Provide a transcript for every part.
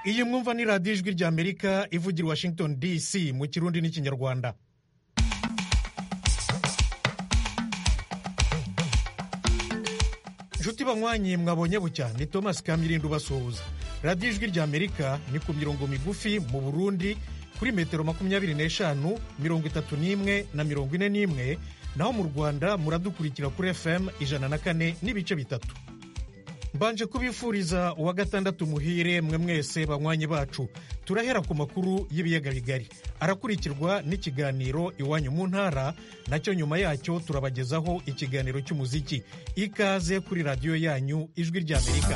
iyi mwumva ni radiyo ijwi rya amerika ivugira washington dc mu kirundi n'ikinyarwanda inshuti banywanyi mwabonye bucya ni thomas kamirinda ubasuhuza radiyo ijwi rya amerika ni ku mirongo migufi mu burundi kuri metero makumyabiri n'eshanu mirongo itatu n'imwe na mirongo ine n'imwe naho mu rwanda muradukurikira kuri fm ijana na kane n'ibice bitatu mbanje kubifuriza uwa gatandatu muhire mwe mwese banywanyi bacu turahera ku makuru y'ibiyaga bigari arakurikirwa n'ikiganiro iwanyu mu ntara nacyo nyuma yacyo turabagezaho ikiganiro cy'umuziki ikaze kuri radiyo yanyu ijwi ry'amerika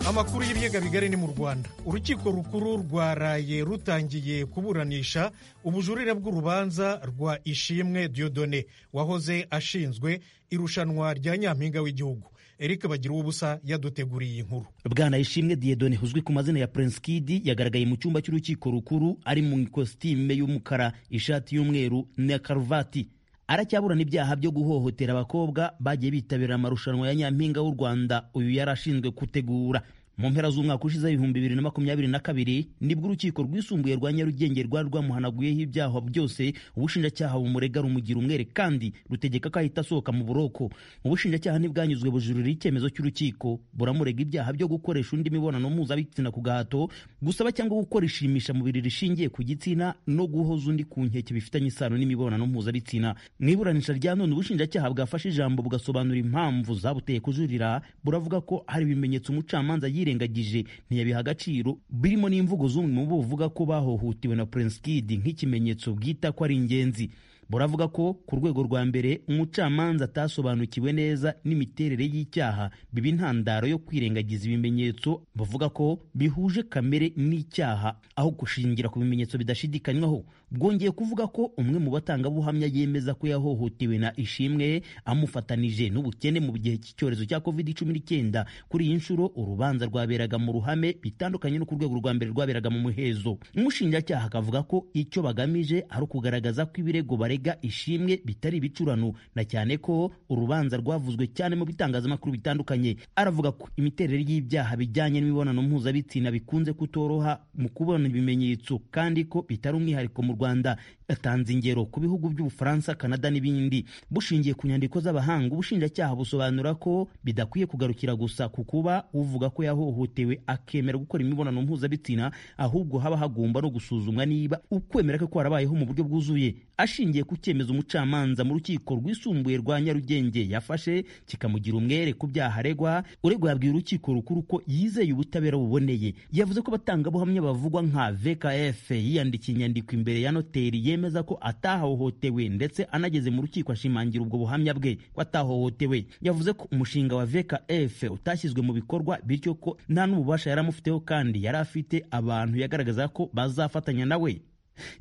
amakuru y'ibiyaga bigari ni mu rwanda urukiko rukuru rwa raye rutangiye kuburanisha ubujurire bw'urubanza rwa ishimwe diodone wahoze ashinzwe irushanwa rya nyampinga w'igihugu eric bagira ubusa yaduteguriye inkuru bwana ishimwe diedone uzwi ku mazina ya prince kid yagaragaye mu cyumba cy'urukiko rukuru ari mu ikositime y'umukara ishati y'umweru na karuvati aracyaburana ibyaha byo guhohotera abakobwa bagiye bitabira amarushanwa ya nyampinga w'u rwanda uyu yari ashinzwe gutegura mu mpera z'umwaka ushize ibihumbi bibiri na makumyabiri na kabiri nibwo urukiko rwisumbuye rwa nyarugenge rwari rwamuhanaguyeho ibyaha byose ubushinjacyaha bumurega rumugira umwere kandi rutegeka ko ahita asohoka mu buroko ubushinjacyaha ntibwanyuzwe bujurira icyemezo cy'urukiko buramurega ibyaha byo gukoresha undi mibonano mpuzabitsina ku gahato gusaba cyangwa gukora ishimisha mubiri rishingiye ku gitsina no guhoza undi ku nkeke bifitanye isano n'imibonano mpuzabitsina mu iburanisha rya none ubushinjacyaha bwafashe ijambo bugasobanura impamvu zabuteye kujurira buravuga ko hari ibimenyetso umucamanza yirengagije ntiyabiha agaciro birimo n'imvugo z'umwe mu bo buvuga ko bahohotewe na Prince Kid nk'ikimenyetso bwita ko ari ingenzi buravuga ko ku rwego rwa mbere umucamanza atasobanukiwe neza n'imiterere y'icyaha biba intandaro yo kwirengagiza ibimenyetso bavuga ko bihuje kamere n'icyaha aho gushingira ku bimenyetso bidashidikanywaho bwongeye kuvuga ko umwe mu batangabuhamya yemeza ko yahohotewe na ishimwe amufatanije n'ubukene mu gihe cy'icyorezo cya covid cumi n'icyenda kuri iyi nshuro urubanza rwaberaga mu ruhame bitandukanye no ku rwego rwa mbere rwaberaga mu muhezo umushinjacyaha akavuga ko icyo bagamije ari ukugaragaza ko ibirego bare barega ishimwe bitari ibicurano na cyane ko urubanza rwavuzwe cyane mu bitangazamakuru bitandukanye aravuga ko imiterere y'ibyaha bijyanye n'imibonano mpuzabitsina bikunze kutoroha mu kubona ibimenyetso kandi ko bitari umwihariko mu rwanda yatanze ingero ku bihugu by'ubufaransa kanada n'ibindi bushingiye ku nyandiko z'abahanga ubushinjacyaha busobanura ko bidakwiye kugarukira gusa ku kuba uvuga ko yahohotewe akemera gukora imibonano mpuzabitsina ahubwo haba hagomba no gusuzumwa niba ukwemera kwe kwarabayeho mu buryo bwuzuye ashingiye ku cyemezo umucamanza mu rukiko rwisumbuye rwa nyarugenge yafashe kikamugira umwere ku byaha aregwa uregwa yabwiye urukiko rukuru ko yizeye ubutabera buboneye yavuze ko abatangabuhamya bavugwa nka vkf yiyandikiye inyandiko imbere ya noteri yemeza ko atahohotewe ndetse anageze mu rukiko ashimangira ubwo buhamya bwe ko atahohotewe yavuze ko umushinga wa vkf utashyizwe mu bikorwa bityo ko nta n'ububasha yari amufiteho kandi yari afite abantu yagaragaza ko bazafatanya nawe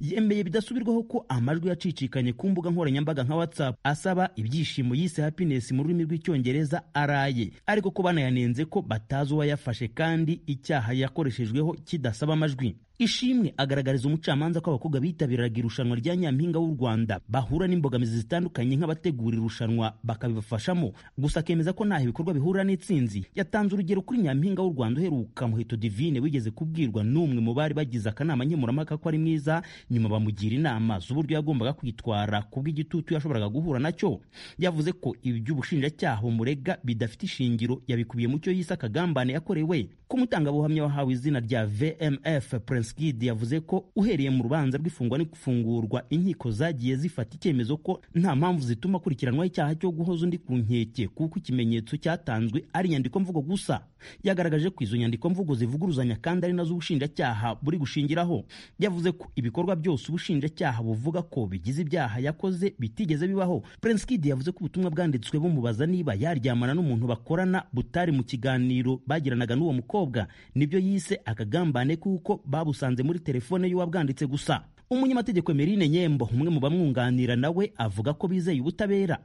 yemeye bidasubirwaho ko amajwi yacicikanye ku mbuga nkoranyambaga nka whatsapp asaba ibyishimo yise happiness mu rurimi rw'icyongereza araye ariko ko banayanenze ko batazi uwayafashe kandi icyaha yakoreshejweho kidasaba amajwi ishimwe agaragariza umucamanza ko abakobwa bitabiraga irushanwa rya nyampinga w'u rwanda bahura n'imbogamizi zitandukanye nk'abategura irushanwa bakabibafashamo gusa akemeza ko ntaho ibikorwa bihurira n'itsinzi yatanze urugero kuri nyampinga w'u rwanda uheruka muheto divine wigeze kubwirwa n'umwe mu bari bagize akanama nkemurampaka ko ari mwiza nyuma bamugira inama z'uburyo yagombaga kwitwara ku bw'igitutu yashoboraga guhura nacyo yavuze ko iby'ubushinjacyaha umurega bidafite ishingiro yabikubiye mu cyo yise akagambane yakorewe ko umutangabuhamya wahawe izina rya vmf prince kid yavuze ko uhereye mu rubanza rw'ifungwa n'ifungurwa inkiko zagiye zifata icyemezo ko nta mpamvu zituma akurikiranwaho icyaha cyo guhoza undi ku nkeke kuko ikimenyetso cyatanzwe ari inyandiko mvugo gusa yagaragaje ko izo nyandiko mvugo zivuguruzanya kandi ari nazo ubushinjacyaha buri gushingiraho yavuze ko ibi ibikorwa byose ubushinjacyaha buvuga ko bigize ibyaha yakoze bitigeze bibaho prince kid yavuze ko ubutumwa bwanditswe bumubaza niba yaryamana n'umuntu bakorana butari mu kiganiro bagiranaga n'uwo mukobwa nibyo yise akagambane kuko babusanze muri telefone y'uwabwanditse gusa umunyamategeko Emerine Nyembo umwe mu bamwunganira nawe avuga ko bizeye ubutabera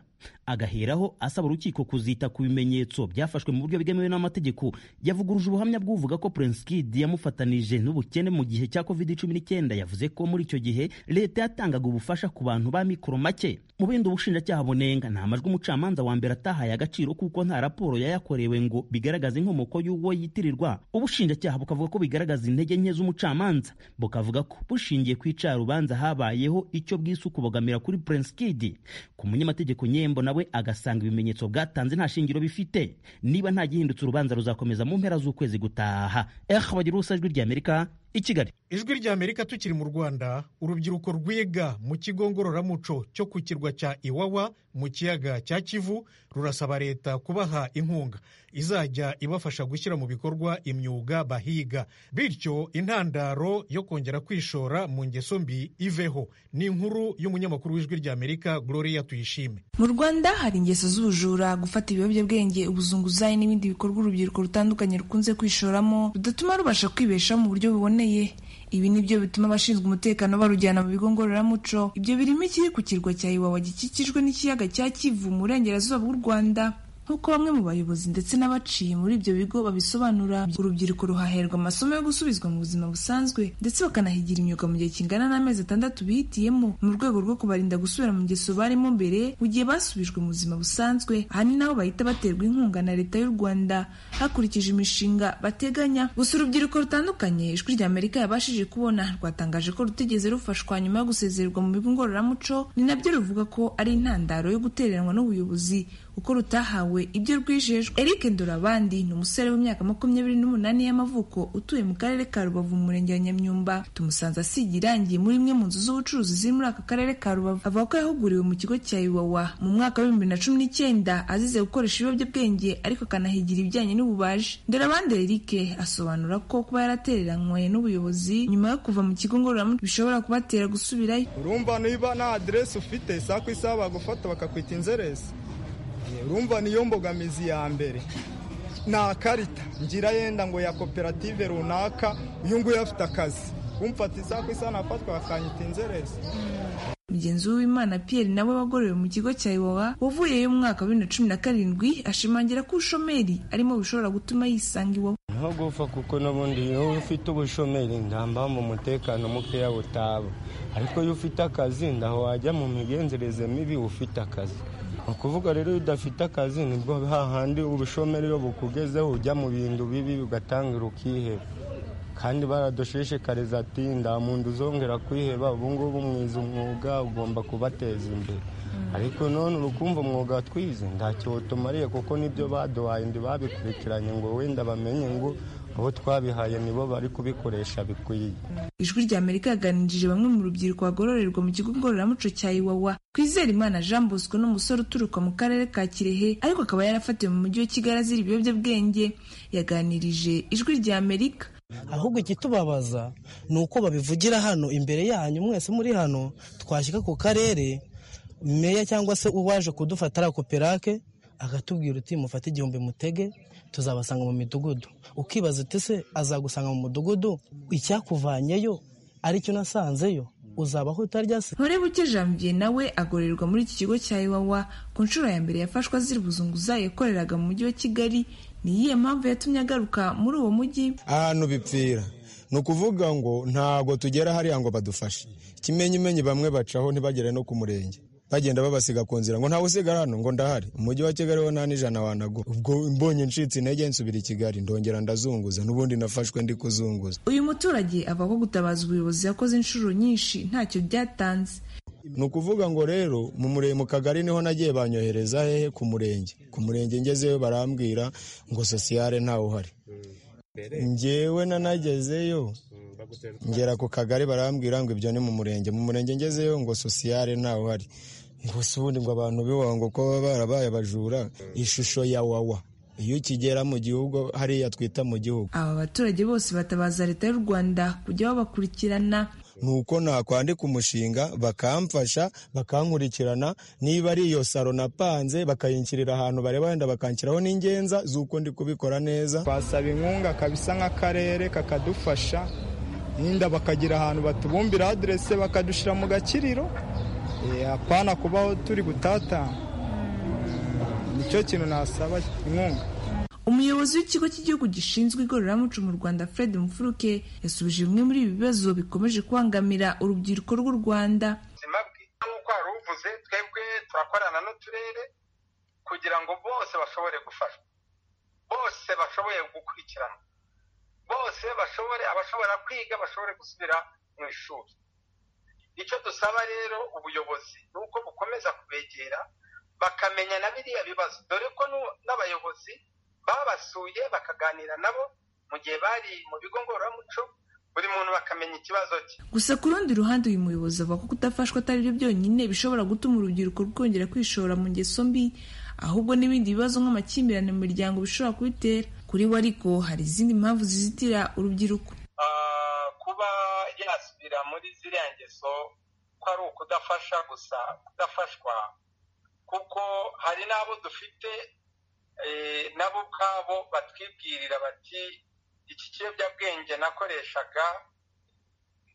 agaheraho asaba urukiko kuzita ku bimenyetso byafashwe mu buryo bwemewe n'amategeko yavuguruje ubuhamya bw'uvuga ko Prince Kid yamufatanije n'ubukene mu gihe cya covid cumi n'icyenda yavuze ko muri icyo gihe leta yatangaga ubufasha ku bantu ba mikoro make mu bindi ubushinjacyaha bunenga nta majwi umucamanza wa mbere atahaye agaciro kuko nta raporo yayakorewe ngo bigaragaze inkomoko y'uwo yitirirwa ubushinjacyaha bukavuga ko bigaragaza intege nke z'umucamanza bukavuga ko bushingiye ku icarubanza habayeho icyo bwise ukubogamira kuri Prince Kid ku munyamategeko nye Irembo nawe agasanga ibimenyetso bwatanze nta shingiro bifite niba nta gihindutse urubanza ruzakomeza mu mpera z'ukwezi gutaha eh bagira ijwi ry'amerika i kigali ijwi ry'amerika tukiri mu rwanda urubyiruko rwiga mu kigo ngororamuco cyo ku kirwa cya iwawa mu kiyaga cya kivu rurasaba leta kubaha inkunga izajya ibafasha gushyira mu bikorwa imyuga bahiga bityo intandaro yo kongera kwishora mu ngeso mbi iveho ni inkuru y'umunyamakuru w'ijwi ry'amerika gloria tuyishime mu rwanda hari ingeso z'ubujura gufata ibiyobyabwenge ubuzunguzayi n'ibindi bikorwa urubyiruko rutandukanye rukunze kwishoramo bidatuma rubasha kwibeshaho mu buryo buboneye ibi ni byo bituma abashinzwe umutekano barujyana mu bigo ngororamuco ibyo birimo ikiri ku kirwa cya iwawa gikikijwe n'ikiyaga cya kivu mu burengerazuba bw'u rwanda nk'uko bamwe mu bayobozi ndetse n'abaciye muri ibyo bigo babisobanura urubyiruko ruhaherwa amasomo yo gusubizwa mu buzima busanzwe ndetse bakanahigira imyuga mu gihe kingana n'amezi atandatu bihitiyemo mu rwego rwo kubarinda gusubira mu ngeso barimo mbere mu gihe basubijwe mu buzima busanzwe aha ni naho bahita baterwa inkunga na leta y'u rwanda hakurikije imishinga bateganya gusa urubyiruko rutandukanye ijwi ry'amerika yabashije kubona rwatangaje ko rutigeze rufashwa nyuma yo gusezererwa mu bigo ngororamuco ni nabyo ruvuga ko ari intandaro yo gutereranwa n'ubuyobozi kuko rutahawe ibyo rwijejwe eric ndorabandi ni umusore w'imyaka makumyabiri n'umunani y'amavuko utuye mu karere ka rubavu mu murenge wa nyamyumba tumusanze asiga irangi muri imwe mu nzu z'ubucuruzi ziri muri aka karere ka rubavu avuga ko yahuguriwe mu kigo cya iwawa mu mwaka w'ibihumbi na cumi n'icyenda azize gukoresha ibiyobyabwenge ariko akanahigira ibijyanye n'ububaji ndorabandi eric asobanura ko kuba yaratereranywe n'ubuyobozi nyuma yo kuva mu kigo ngororamuco bishobora kubatera gusubirayo urumva niba nta aderesi ufite isaha ku isaha bagufata bakakwita inzeresi urumva niyo mbogamizi ya mbere nta karita ngira yenda ngo ya koperative runaka uyu nguyu afite akazi kumfata isaha ku isaha nafatwa akanyita inzerezi mugenzi w'imana pierre nawe wagorewe mu kigo cya iwawa wavuyeyo umwaka wa bibiri na cumi na karindwi ashimangira ko ubushomeri arimo bishobora gutuma yisanga iwawa nko gupfa kuko n'ubundi iyo ufite ubushomeri ntamba mu mutekano mukeya butaba ariko iyo ufite akazi ndaho wajya mu migenzereze mibi ufite akazi ni ukuvuga rero iyo udafite akazi nibwo hahandi ubushomeri iyo bukugezeho ujya mu bintu bibi ugatangira ukiheba kandi baradushishikariza ati nda muntu uzongera kwiheba ubungubu mwiza umwuga ugomba kubateza imbere ariko none urukumva umwuga twize ntacyo utumariye kuko nibyo baduhaye ndi babikurikiranye ngo wenda bamenye ngo abo twabihaye nibo bari kubikoresha bikwiye ijwi rya amerika yaganirije bamwe mu rubyiruko bagororerwa mu kigo ngororamuco cya iwawa twizera imana jean bosco n'umusore uturuka mu karere ka kirehe ariko akaba yarafatiwe mu mujyi wa kigali azira ibiyobyabwenge yaganirije ijwi rya amerika ahubwo ikitubabaza ni uko babivugira hano imbere yanyu mwese muri hano twashyika ku karere meya cyangwa se uwaje kudufata ari akoperake akatubwira uti mufate igihumbi mutege tuzabasanga mu midugudu ukibaza uti se azagusanga mu mudugudu icyakuvanyeyo aricyo unasanzeyo uzabaho utarya se buke janvier nawe agororerwa muri iki kigo cya iwawa ku nshuro ya mbere yafashwe azira ubuzunguzayi yakoreraga mu mujyi wa kigali ni iyihe mpamvu yatumye agaruka muri uwo mujyi ahantu bipfira ni ukuvuga ngo ntabwo tugera hariya ngo badufashe ikimenyimenyi bamwe bacaho ntibagere no ku murenge bagenda babasiga ku nzira ngo ntawe usigara hano ngo ndahari umujyi wa kigali wo nta n'ijana wanago ubwo mbonye ncitse intege nsubira i kigali ndongera ndazunguza n'ubundi nafashwe ndi kuzunguza uyu muturage avuga ko gutabaza ubuyobozi yakoze inshuro nyinshi ntacyo byatanze ni ukuvuga ngo rero mu murenge mu kagari niho nagiye banyohereza hehe ku murenge ku murenge ngezeyo barambwira ngo sosiyale ntawe uhari ngewe nanagezeyo ngera ku kagari barambwira ngo ibyo ni mu murenge mu murenge ngezeyo ngo sosiyale ntawe uhari ngo si ubundi ngo abantu biwaho ngo ko baba barabaye abajura ishusho ya wawa iyo ukigera mu gihugu hariya twita mu gihugu aba baturage bose batabaza leta y'u rwanda kujya babakurikirana ni uko nakwandika umushinga bakamfasha bakankurikirana niba ari iyo saro napanze bakayinshyirira ahantu bareba wenda bakanshyiraho n'ingenza z'uko ndi kubikora neza twasaba inkunga kabisa nk'akarere kakadufasha n'inda bakagira ahantu batubumbira aderese bakadushyira mu gakiriro apana kubaho turi gutata nicyo kintu nasaba inkunga umuyobozi w'ikigo cy'igihugu gishinzwe igororamuco mu rwanda fred mufuruke yasubije bimwe muri ibi bibazo bikomeje kubangamira urubyiruko rw'u rwanda ubuzima bwiza nk'uko wari uvuze twebwe turakorana n'uturere kugira ngo bose bashobore gufashwa bose bashoboye gukurikirana bose bashobore abashobora kwiga bashobore gusubira mu ishuri icyo dusaba rero ubuyobozi ni uko bukomeza kubegera bakamenya na biriya bibazo dore ko n'u- n'abayobozi babasuye bakaganira nabo mu gihe bari mu bigo ngororamuco buri muntu bakamenya ikibazo cye gusa ku rundi ruhande uyu muyobozi avuga ko kudafashwa atari byo byonyine bishobora gutuma urubyiruko rwongera kwishora mu ngeso mbi ahubwo n'ibindi bibazo nk'amakimbirane mu miryango bishobora kubitera kuri we ariko hari izindi mpamvu zizitira urubyiruko Ah, kuba yasubira muri ziriya ngeso ko ari ukudafasha gusa kudafashwa kuko hari n'abo dufite eh, nabo ubwabo batwibwirira bati iki kiyobyabwenge nakoreshaga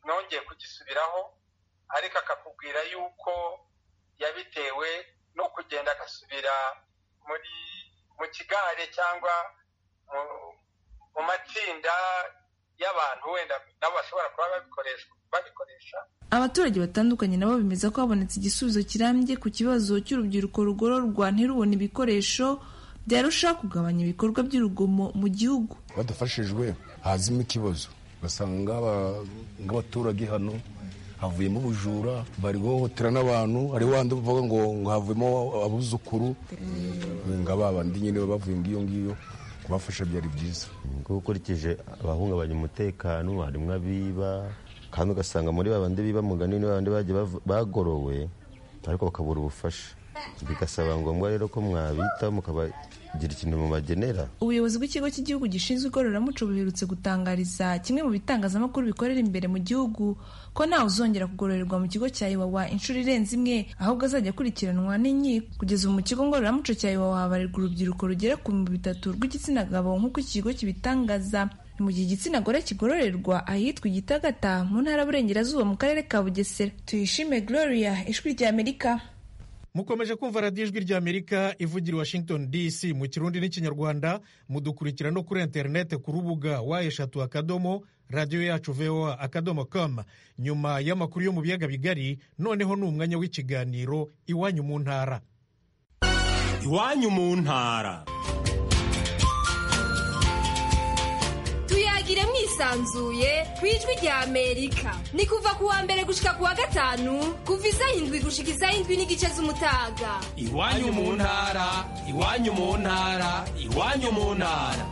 nongeye kugisubiraho ariko akakubwira yuko yabitewe no kugenda agasubira muri mu kigare cyangwa mu- mu matsinda y'abantu wenda nabo bashobora kuba babikoresha babikoresha abaturage batandukanye nabo bemeza ko habonetse igisubizo kirambye ku kibazo cy'urubyiruko rugororwa ntirubone ibikoresho byarushaho kugabanya ibikorwa by'urugomo mu gihugu badafashijwe hazimo ikibazo ugasanga aba- nk'abaturage hano havuyemo ubujura bari guhohotera n'abantu hari wandi bavuga ngo ngo havuyemo abuzukuru nga ba bandi nyine baba bavuye ngiyo ngiyo kubafasha byari byiza kuko ukurikije abahungabanya umutekano harimo abiba kandi ugasanga muri babandi biba mugani ni babandi bagiye bav- bagorowe ariko bakabura ubufasha bigasaba ngombwa rero ko mwabitaho mukabagira ikintu mubagenera ubuyobozi bw'ikigo cy'igihugu gishinzwe igororamuco buherutse gutangariza kimwe mu bitangazamakuru bikorera imbere mu gihugu ko ntawe uzongera kugororerwa mu kigo cya iwawa inshuro irenze imwe ahubwo azajya akurikiranwa n'inkiko kugeza ubu mu kigo ngororamuco cya iwawa habarirwa urubyiruko rugera ku bihumbi bitatu rw'igitsina gabo nk'uko iki kigo kibitangaza Ni mu gihe igitsina gore kigororerwa ahitwa igitagata mu ntara y'uburengerazuba mu karere ka bugesera tuyishime gloria ijwi rya amerika mukomeje kumva radiyo ijwi ry'amerika ivugira i washington dc mu kirundi n'ikinyarwanda mudukurikira no kuri interineti ku rubuga wa eshatu akadomo radiyo yacu voa akadomo com nyuma y'amakuru yo mu biyaga bigari noneho ni umwanya w'ikiganiro iwanyu mu ntara iwanyu mu ntara tuyagire mwisanzuye ku ijwi rya amerika ni kuva ku wa mbere gushika ku wa gatanu kuva izayindwi gushika izayindwi n'igice z'umutaga iwanyu mu ntara iwanyu mu ntara iwanyu mu ntara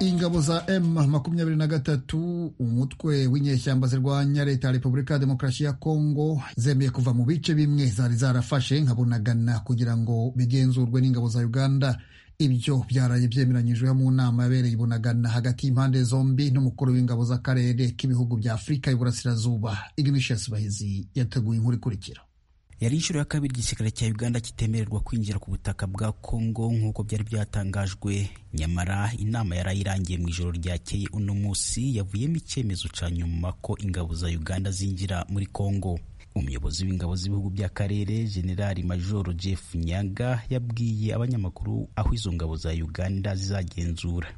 ingabo za M23 umutwe w'inyeshyamba zirwanya leta ya Repubulika ya Demokarasi ya Kongo zemeye kuva mu bice bimwe zari zarafashe nka Bunagana kugira ngo bigenzurwe n'ingabo za Uganda ibyo byaraye byemeranyijwe mu nama yabereye i Bunagana hagati y'impande zombi n'umukuru w'ingabo z'akarere k'ibihugu bya Afurika y'Iburasirazuba Ignatius Bahizi yateguye inkuru ikurikira yari inshuro ya kabiri igisirikare cya uganda kitemererwa kwinjira ku butaka bwa kongo nk'uko byari byatangajwe nyamara inama yari irangiye mu ijoro ryakeye uno munsi yavuyemo icyemezo cya nyuma ko ingabo za uganda zinjira muri kongo umuyobozi w'ingabo z'ibihugu by'akarere generali majoro jeff nyaga yabwiye abanyamakuru aho izo ngabo za uganda zizagenzura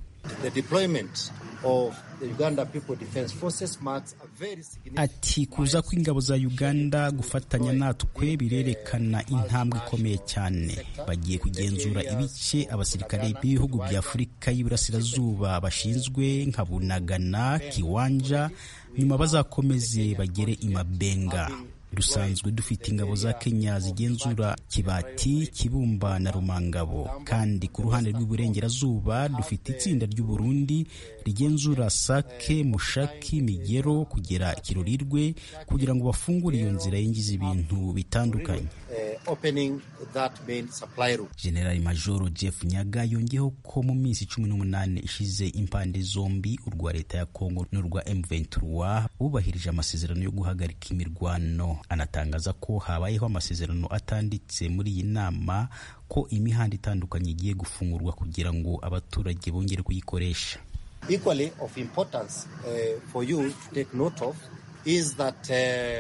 The deployment of the Uganda People Defense Forces marks a very significant ati kuza kw'ingabo za uganda gufatanya natwe birerekana intambwe ikomeye cyane bagiye kugenzura ibice abasirikare b'ibihugu bya afurika y'iburasirazuba bashinzwe nka bunagana kiwanja nyuma bazakomeze bagere i mabenga dusanzwe dufite ingabo za kenya zigenzura kibati kibumba na rumangabo kandi ku ruhande rw'iburengerazuba dufite itsinda ry'uburundi rigenzura sake mushaki migero kugera kirurirwe kugira ngo bafungure iyo nzira yinjiza ibintu bitandukanye uh, opening that main supply route. generali majoro jeff nyaga yongeyeho ko mu minsi cumi n'umunani ishize impande zombi urwa leta ya kongo n'urwa m23 bubahirije amasezerano yo guhagarika imirwano anatangaza ko habayeho amasezerano atanditse muri iyi nama ko imihanda itandukanye igiye gufungurwa kugira ngo abaturage bongere kuyikoresha Equally of importance uh, for you to take note of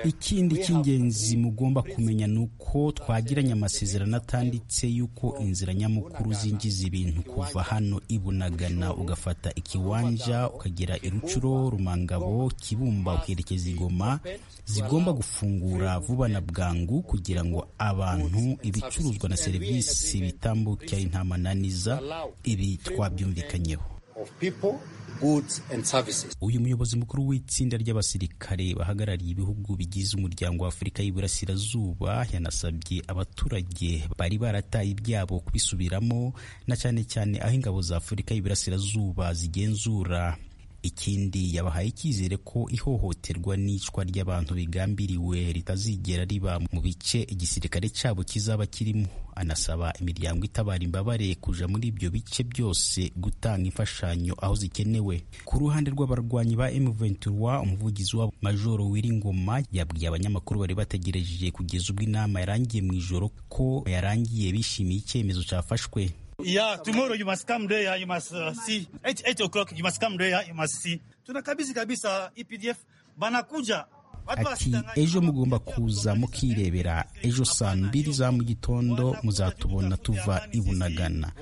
ikindi cy'ingenzi mugomba kumenya ni uko twagiranye amasezerano atanditse y'uko inzira nyamukuru zinjiza ibintu kuva hano i Bunagana ugafata ikiwanja ukagera i Rucuro Rumangabo Kibumba ukerekeza i Goma zigomba gufungura vuba na bwangu kugira ngo abantu ibicuruzwa na serivisi bitambuke ari nta mananiza ibi twabyumvikanyeho of people, goods and services. uyu muyobozi mukuru w'itsinda ry'abasirikare bahagarariye ibihugu bigize umuryango wa afurika y'iburasirazuba yanasabye abaturage bari barataye ibyabo kubisubiramo na cyane cyane aho ingabo za afurika y'iburasirazuba zigenzura ikindi yabahaye icyizere ko ihohoterwa n'icwa ry'abantu bigambiriwe ritazigera riba mu bice igisirikare cyabo kizaba kirimo anasaba imiryango itabara imbabare kuja muri ibyo bice byose gutanga imfashanyo aho zikenewe ku ruhande rw'abarwanyi ba M23 umuvugizi wabo Majoro Wiringoma yabwiye abanyamakuru bari bategereje kugeza ubwo inama yarangiye mu ijoro ko yarangiye bishimiye icyemezo cyafashwe Yeah, tomorrow you must come there, you must uh, see. 8, 8 o'clock you must come there, you must see. Tunakabisi kabisa EPDF banakuja ati ejo mugomba kuza mukirebera ejo saa mbiri za mu gitondo muzatubona tuva ibunagana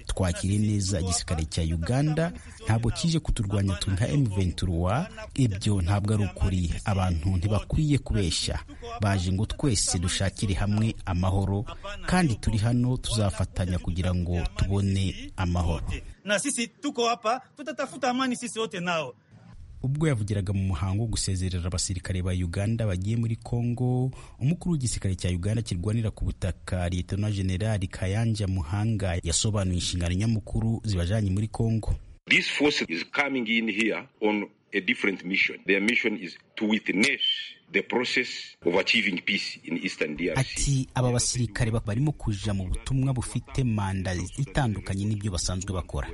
twakire neza igisirikare cya uganda ntabwo kije kuturwanya turi nka m23 ibyo ntabwo ari ukuri abantu ntibakwiye kubeshya baje ngo twese dushakire hamwe amahoro kandi turi hano tuzafatanya kugira ngo tubone amahoro na sisi tuko hapa tutatafuta amani sisi wote nao ubwo yavugiraga mu muhango wo gusezerera abasirikare ba uganda bagiye muri congo umukuru w'igisirikare cya uganda kirwanira ku butaka liyetona generali kayanja muhanga yasobanuye inshingano nyamukuru zibajanye muri congo This force is coming in here on a different mission. Their mission is to witness the process of achieving peace in Eastern DRC. ati aba basirikare ba- barimo kuja mu butumwa bufite manda itandukanye n'ibyo basanzwe bakora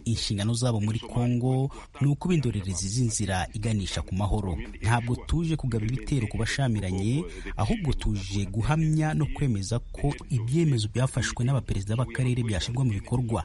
inshingano zabo muri congo ni ukuba indorerezi z'inzira iganisha ku mahoro ntabwo tuje kugaba ibitero ku bashamiranye ahubwo tuje guhamya no kwemeza ko ibyemezo byafashwe n'abaperezida b'akarere byashyirwa mu bikorwa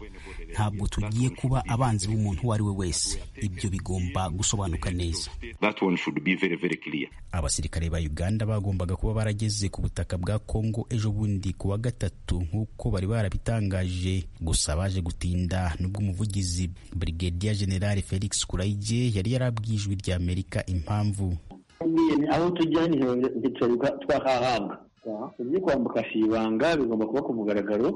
ntabwo tugiye kuba abanzi b'umuntu uwo ari we wese ibyo bigomba gusobanuka neza That one should be very, very clear. abasirikare ba uganda bagombaga kuba barageze ku butaka bwa congo ejo bundi ku wa gatatu nk'uko bari barabitangaje gusa baje gutinda nubwo umuvugizi brigadier general felix kurayige yari yarabwiye ijwi rya amerika impamvu aho tujya ni igiceri twahahabwa ibyo kwambuka ibanga bigomba kuba ku mugaragaro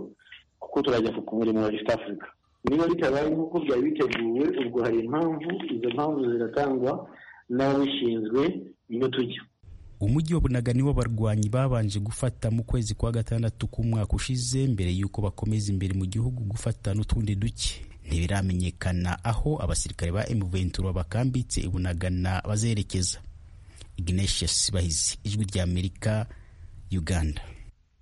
kuko turajya ku murimo wa east africa niba bitabaye nk'uko byari biteguwe ubwo hari impamvu izo mpamvu ziratangwa n'ababishinzwe niyo tujya umujyi wa bunaga niwo abarwanyi babanje gufata mu kwezi kwa gatandatu k'umwaka ushize mbere y'uko bakomeza imbere mu gihugu gufata n'utundi duke ntibiramenyekana aho abasirikare ba M23 bakambitse i bunagana bazerekeza ignatius bahizi ijwi rya amerika uganda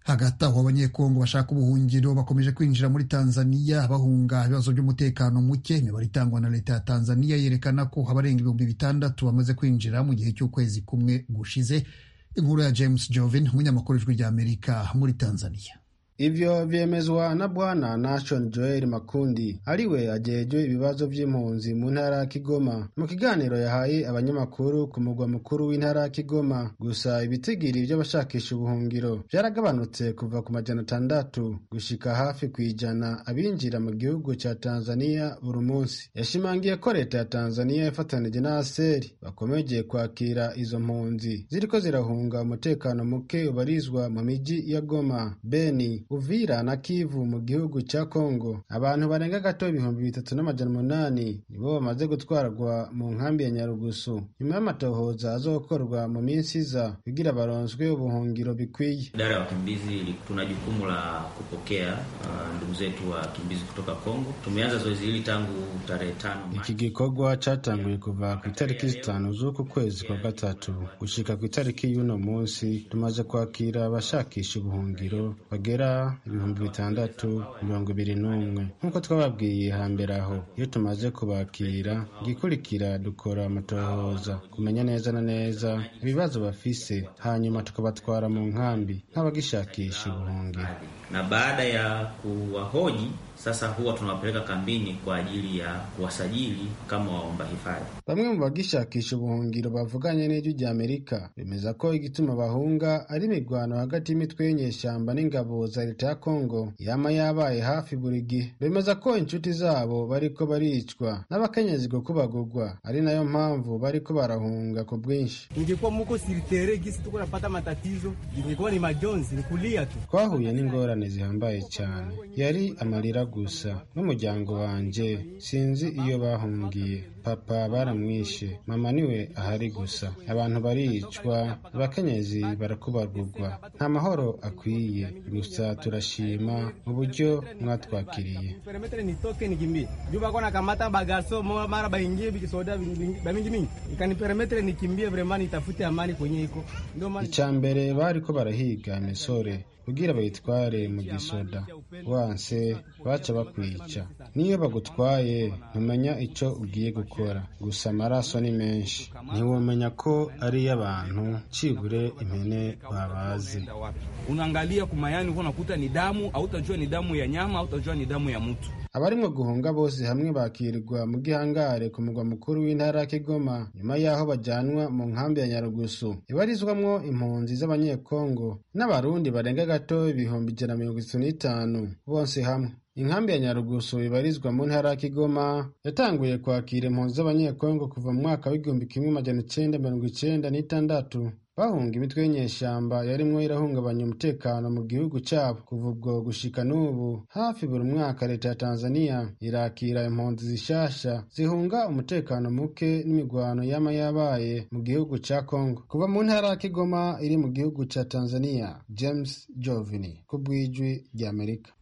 hagati aho abanyekongo bashaka ubuhungiro bakomeje kwinjira muri tanzaniya bahunga ibibazo by'umutekano muke imibare itangwa na leta ya tanzaniya yerekana ko abarenga ibihumbi bitandatu bamaze kwinjira mu gihe cy'ukwezi kumwe gushize inkuru ya james jovin umunyamakuru w'ijwi rya amerika muri tanzaniya Ivyo vyemezwa na bwana Nation Joel Makundi ariwe ajejwe ibibazo vy'impunzi mu ntara ya Kigoma mu kiganiro yahaye abanyamakuru ku mugwa mukuru w'intara ya Kigoma gusa ibitigiri by'abashakisha ubuhungiro byaragabanutse kuva ku majana atandatu gushika hafi kwijana abinjira mu gihugu ca Tanzania buri munsi yashimangiye ko leta ya Tanzania yafatanije na ASER bakomeje kwakira izo mpunzi ziriko zirahunga umutekano muke ubarizwa mu miji ya Goma Beni Uvira na Kivu mu gihugu cya Kongo abantu barenga gato ibihumbi bitatu n'amajana umunani nibo bamaze gutwarwa mu nkambi ya Nyarugusu nyuma y'amatohoza azokorwa mu minsi iza kugira baronswe ubuhungiro bikwiye Idara ya wakimbizi ili- tuna jukumu la kupokea uh, ndugu zetu wakimbizi kutoka Kongo. Tumeanza zoezi hili tangu tarehe tano iki gikorwa cyatanguye kuva ku itariki zitanu z'uku kwezi kwa gatatu gushika ku itariki y'uno munsi tumaze kwakira abashakisha ubuhungiro bagera ibihumbi bitandatu mirongo ibiri n'umwe nk'uko twababwiye hambere aho iyo tumaze kubakira igikurikira dukora amatohoza kumenya neza na neza ibibazo bafise hanyuma tukabatwara mu nkambi nk'abagishakisha ubuhungiro na baada ya kuwahoji Sasa huwa tunawapeleka kambini kwa ajili ya kuwasajili kama waomba hifadhi. bamwe mu bagishakisha ubuhungiro bavuganye n'ijwi rya amerika bemeza ko igituma bahunga ari imirwano hagati y'imitwe y'inyeshyamba n'ingabo za leta ya kongo yama yabaye hafi buri gihe bemeza ko inshuti zabo bariko baricwa n'abakenyezi go kubagugwa ari nayo mpamvu bariko barahunga ku bwinshi Ningekuwa muko siritere gisi tuko napata matatizo, ningekuwa ni majonzi, ni kulia tu. twahuye n'ingorane zihambaye cyane yari amarira gusa n'umuryango wanjye sinzi iyo bahungiye papa baramwishe mama niwe ahari gusa abantu baricwa abakenyezi barakubagugwa nta mahoro akwiye gusa turashima uburyo mwatwakiriye Perimetre nitoke nikimbie. Juu bako nakamata bagaso moja mara baingie bikisoda bamingi mingi. Ikani perimetre nikimbie vraiment nitafute amani kwenye iko. Ndio maana icya mbere bari ko barahiga imisore kugira bayitware mu gisoda wanse baca bakwica niyo bagutwaye ntumenya icyo ugiye gukora gusa amaraso ni menshi ntiwamenya ko ari iy'abantu cibure impene babazi unaangalia kumayani huko unakuta ni damu, hautajua ni damu ya nyama, hautajua ni damu ya mtu. abarimwo guhunga bose hamwe bakirirwa mu gihangare ku mugwa mukuru w'intara ya Kigoma nyuma y'aho bajyanwa mu nkambi ya Nyarugusu ibarizwamwo impunzi z'abanyekongo n'abarundi barenga gato ibihumbi ijana na mirongo itatu n'itanu bose hamwe inkambi ya Nyarugusu ibarizwa mu ntara ya Kigoma yatanguye kwakira impunzi z'abanyekongo kuva mu mwaka w'igihumbi kimwe magana icenda mirongo icenda n'itandatu bahunga imitwe y'inyeshyamba yarimwo irahungabanya umutekano mu gihugu cyabo kuva ubwo gushika n'ubu hafi buri mwaka leta ya tanzania irakira impunzi zishasha zihunga umutekano muke n'imigwano yama yabaye mu gihugu ca kongo kuva mu ntara ya kigoma iri mu gihugu ca tanzania james jovini ku bw'ijwi ry'amerika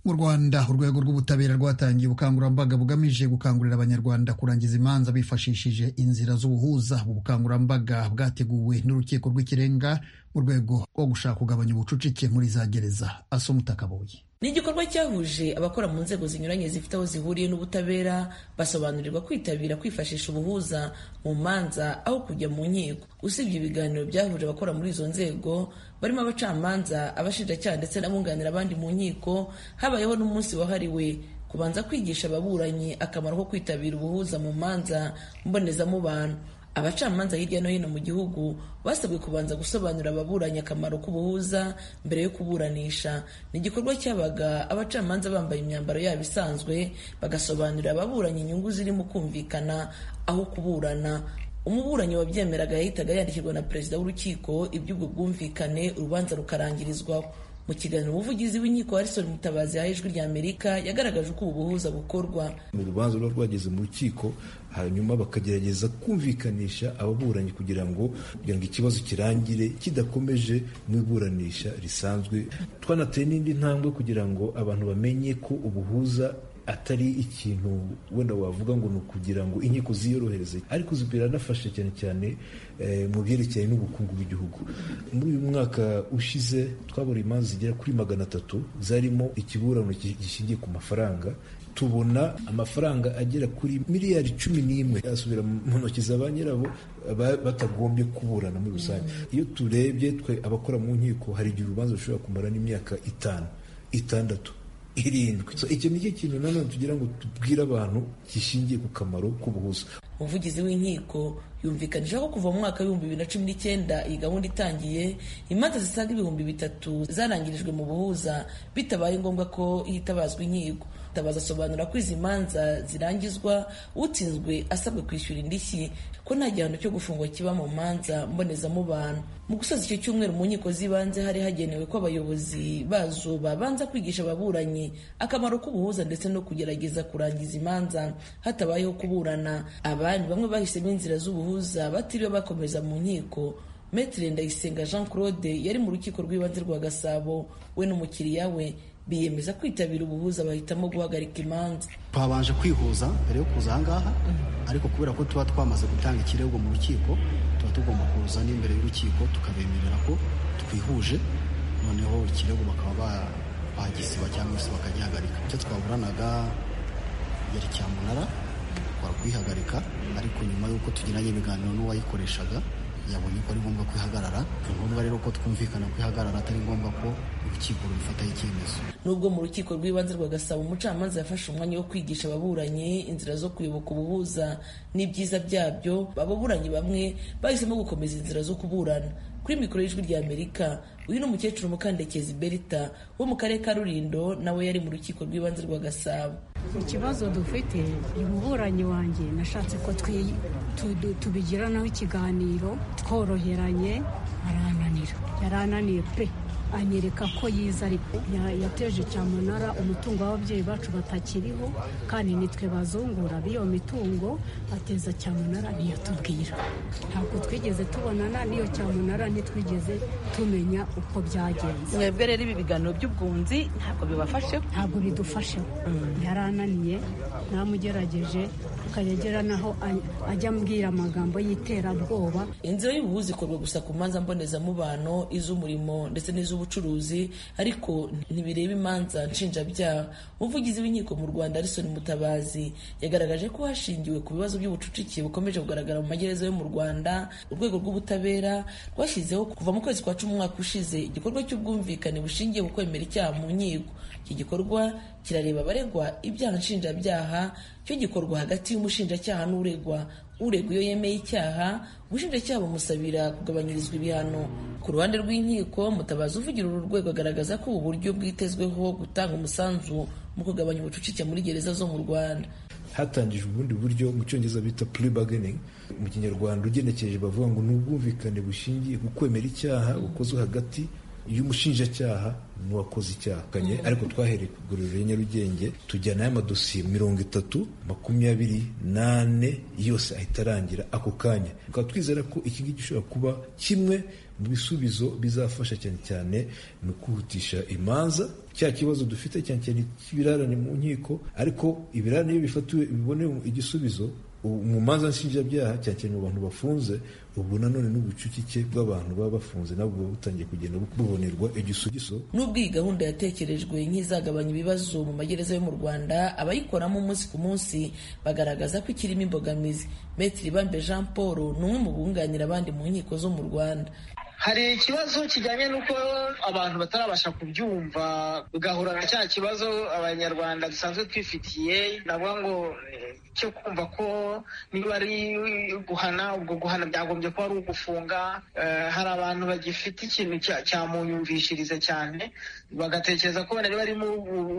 mu rwanda urwego rw'ubutabera rwatangiye ubukangurambaga bugamije gukangurira abanyarwanda kurangiza imanza bifashishije inzira z'ubuhuza ubu bukangurambaga bwateguwe n'urukiko rw'ikirenga mu rwego rwo gushaka kugabanya ubucucike muri za gereza asomutaka buye ni igikorwa cyahuje abakora mu nzego zinyuranye zifite aho zihuriye n'ubutabera basobanurirwa kwitabira kwifashisha ubuhuza mu manza aho kujya mu nkiko usibye ibiganiro byahuje abakora muri izo nzego barimo abacamanza abashinjacyaha ndetse n'abunganira abandi mu nkiko habayeho n'umunsi wahariwe kubanza kwigisha ababuranyi akamaro ko kwitabira ubuhuza mu manza mbonezamubano abacamanza hirya no hino mu gihugu basabwe kubanza gusobanurira ababuranyi akamaro k'ubuhuza mbere yo kuburanisha ni igikorwa cyabaga abacamanza bambaye imyambaro yabo isanzwe bagasobanurira ababuranyi inyungu zirimo kumvikana aho kuburana umuburanyi wabyemeraga yahitaga yandikirwa na perezida w'urukiko iby'ubwo bwumvikane urubanza rukarangirizwaho mu kiganiro umuvugizi w'inkiko harison mutabazi yaha ijwi rya amerika yagaragaje uko ubu buhuza bukorwa mu rubanza ruba rwageze mu rukiko hanyuma bakagerageza kumvikanisha ababuranyi kugira ngo kugira ngo ikibazo kirangire kidakomeje mu iburanisha risanzwe twanateye n'indi ntambwe kugira ngo abantu bamenye ko ubuhuza atari ikintu wenda wavuga ngo ni ukugira ngo inkiko ziyorohereze ariko ziranafasha cyane cyane eh, mu byerekeye n'ubukungu bw'igihugu muri uyu mwaka ushize twabona imanza zigera kuri magana atatu zarimo ikiburano gi- gishingiye ku mafaranga tubona amafaranga agera kuri miliyari cumi n'imwe asubira mu ntoki za ba nyirabo ba- batagombye kuburana muri rusange iyo turebye twe abakora mu nkiko hari igihe urubanza rushobora kumara n'imyaka itanu itandatu irindwi so, icyo nicyo kintu nanone tugira ngo tubwire abantu gishingiye ku kamaro k'ubuhuza umuvugizi w'inkiko yumvikanije ko kuva mu mwaka w'ibihumbi bibiri na cumi n'icyenda iyi gahunda itangiye imanza zisaga ibihumbi bitatu zarangirijwe mu buhuza bitabaye ngombwa ko hitabazwa inkiko tabaza asobanura ko izi manza zirangizwa utsinzwe asabwe kwishyura indishyi ko nta gihano cyo gufungwa kiba mu manza mbonezamubano mu gusoza icyo cyumweru mu nkiko z'ibanze hari hagenewe ko abayobozi bazo babanza kwigisha ababuranyi akamaro k'ubuhuza ndetse no kugerageza kurangiza imanza hatabayeho kuburana abandi bamwe bahisemo inzira z'ubuhuza batiriwe bakomeza mu nkiko Maitre Ndayisenga Jean Claude yari mu rukiko rw'ibanze rwa Gasabo we n'umukiriya we biyemeza kwitabira ubuhuza bahitamo guhagarika imanza twabanje kwihuza mbere yo kuza ahangaha ariko kubera ko tuba twamaze gutanga ikirego mu rukiko tuba tugomba kuza n'imbere y'urukiko tukabemerera ko twihuje noneho ikirego bakaba ba- bagisiba cyangwa se bakagihagarika icyo twaburanaga yari cyamunara twara kuyihagarika ariko nyuma y'uko tugiranye ibiganiro n'uwayikoreshaga yabonye ko ari ngombwa kwihagarara ni ngombwa rero ko twumvikana kwihagarara atari ngombwa ko urukiko rubifataho icyemezo nubwo mu rukiko rw'ibanze rwa gasabo umucamanza yafashe umwanya wo kwigisha ababuranyi inzira zo kuyoboka ubuhuza n'ibyiza byabyo ababuranyi bamwe bahisemo gukomeza inzira zo kuburana kuri mikoro y'ijwi rya amerika uyu ni umukecuru mukandekezi berita wo mu karere ka rurindo nawe yari mu rukiko rw'ibanze rwa gasabo ikibazo dufite umuburanyi wanjye nashatse ko twi- tu- du- tubigiranaho ikiganiro tworoheranye arananira yarananiye pe anyereka ko yiza ariko ya- yateje cyamunara umutungo w'ababyeyi bacu batakiriho kandi nitwe bazungura b'iyo mitungo ateza cyamunara ntiyatubwira ntabwo twigeze tubonana n'iyo cyamunara ntitwigeze tumenya uko byagenze mwebwe rero ibi biganiro by'ubwunzi ntabwo bibafashe ntabwo bidufashe yarananiye namugerageje akayagera naho a- ajya ambwira amagambo y'iterabwoba inzira y'ubuhuza ikorwa gusa ku manza mbonezamubano iz'umurimo ndetse n'iz'ubucuruzi ariko ntibireba imanza nshinjabyaha umuvugizi w'inkiko mu rwanda arison mutabazi yagaragaje ko hashingiwe ku bibazo by'ubucucike bukomeje kugaragara mu magereza yo mu rwanda urwego rw'ubutabera rwashyizeho kuva mu kwezi kwa cumi umwaka ushize igikorwa cy'ubwumvikane bushingiye ku kwemera icyaha mu nkiko iki gikorwa kirareba abaregwa ibyaha nshinjabyaha cyo gikorwa hagati y'umushinjacyaha n'uregwa uregwa iyo yemeye icyaha ubushinjacyaha bumusabira kugabanyirizwa ibihano ku ruhande rw'inkiko mutabazi uvugira uru rwego agaragaza ko ubu buryo bwitezweho gutanga umusanzu mu kugabanya ubucucike muri gereza zo mu rwanda hatangijwe ubundi buryo mu cyongereza bita plea bargaining mu kinyarwanda ugenekereje bavuga ngo ni ubwumvikane bushingiye ku kwemera icyaha bukozwe hagati y'umushinjacyaha n'uwakoze icyaha Kanye, ariko twahereye ku igororero ya nyarugenge tujyana y'amadosiye mirongo itatu makumyabiri n'ane yose ahita arangira ako kanya tukaba twizera ko iki ngiki gishobora kuba kimwe mu bisubizo bizafasha cyane cyane mu kwihutisha imanza cya kibazo dufite cyane cyane cy'ibirarane mu nkiko ariko ibirarane iyo bifatiwe bibone igisubizo ubu mu manza nshinjabyaha cyane cyane mu bantu bafunze ubu nanone n'ubucucike bw'abantu baba bafunze nabwo buba butangiye kugenda bubonerwa igisubizo nubwo iyi gahunda yatekerejwe nk'izagabanya ibibazo mu magereza yo mu rwanda abayikoramo umunsi ku munsi bagaragaza ko ikirimo imbogamizi metiri bambe jean paul ni umwe mu bunganira abandi mu nkiko zo mu rwanda hari ikibazo kijyanye n'uko abantu batarabasha kubyumva ugahura na cya kibazo abanyarwanda dusanzwe twifitiye navuga ngo eh, cyo kumva ko niba ari guhana ubwo guhana byagombye kuba ari ugufunga Eh, hari abantu bagifite ikintu cya- cyamunyumvishiriza cyane bagatekereza ko bari barimo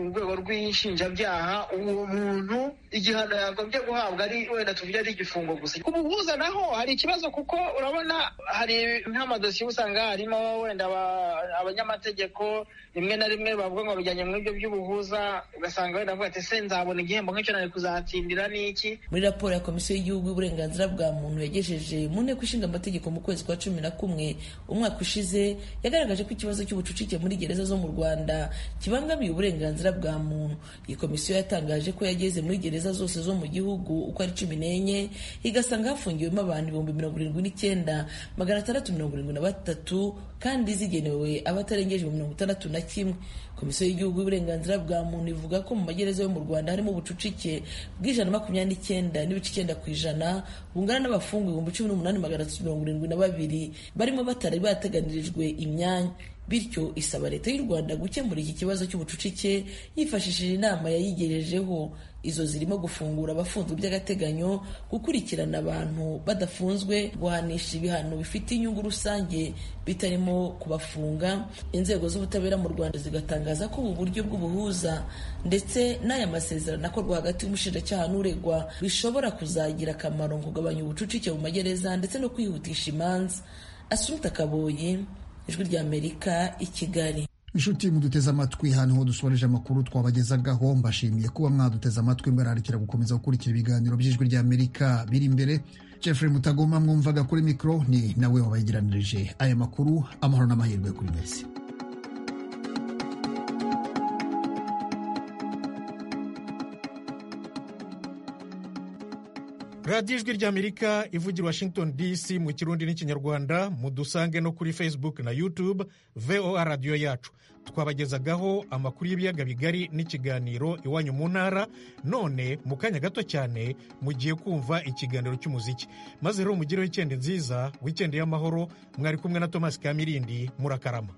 urwego rw'inshinjabyaha uwo muntu igihano yagombye guhabwa ari wenda tuvuge ari igifungo gusa ku buhuza naho hari ikibazo kuko urabona hari nk'amadosiye usanga harimo wenda aba- abanyamategeko rimwe na rimwe bavuga ngo bijyanye muri ibyo by'ubuhuza ugasanga wenda avuga ati se nzabona igihembo nk'icyo nari kuzatsindira ni iki muri raporo ya komisiyo y'igihugu y'uburenganzira bwa muntu yagejeje mu nteko ishinga amategeko mu kwezi kwa cumi na kumwe umwaka ushize yagaragaje ko ikibazo cy'ubucucike muri gereza zo mu rwanda kibangamiye uburenganzira bwa muntu iyi komisiyo yatangaje ko yageze muri gereza zose zo mu gihugu uko ari cumi n'enye igasanga hafungiwemo abantu ibihumbi mirongo irindwi n'icyenda magana atandatu mirongo irindwi na batatu kandi zigenewe abatarengeje mirongo itandatu na kimwe komisiyo y'igihugu y'uburenganzira bwa muntu ivuga ko mu magereza yo mu rwanda harimo ubucucike bw'ijana na makumyabiri n'icyenda n'ibice icyenda ku ijana bungana n'abafungwa ibihumbi cumi n'umunani magana atatu mirongo irindwi na babiri barimo batari bateganirijwe imyanya bityo isaba leta y'u rwanda gukemura iki kibazo cy'ubucucike yifashishije inama yayigejejeho izo zirimo gufungura abafunzwe by'agateganyo gukurikirana abantu badafunzwe guhanisha ibihano bifite inyungu rusange bitarimo kubafunga inzego z'ubutabera mu rwanda zigatangaza ko ubu buryo bw'ubuhuza ndetse n'aya masezerano akorwa hagati y'umushinjacyaha n'uregwa bishobora kuzagira akamaro mu kugabanya ubucucike mu magereza ndetse no kwihutisha imanza asumta kaboyi ijwi ry'amerika i kigali inshuti muduteze amatwi hano ho dusoreje amakuru twabagezagaho mbashimiye kuba mwaduteze amatwi mbararikira gukomeza gukurikira ibiganiro by'ijwi ry'amerika biri imbere jeffrey mutagoma mwumvaga kuri mikoro ni nawe wabayigiranirije aya makuru amahoro n'amahirwe kuri mwese radiyo ijwi ry'amerika ivugira washington dc mu kirundi n'ikinyarwanda mudusange no kuri facebook na youtube voa radiyo yacu twabagezagaho amakuru y'ibiyaga bigari n'ikiganiro iwanyu mu ntara none mu kanya gato cyane mugiye kumva ikiganiro cy'umuziki maze rero mugireho wikendi nziza wikendi y'amahoro mwari kumwe na thomas kamirindi murakarama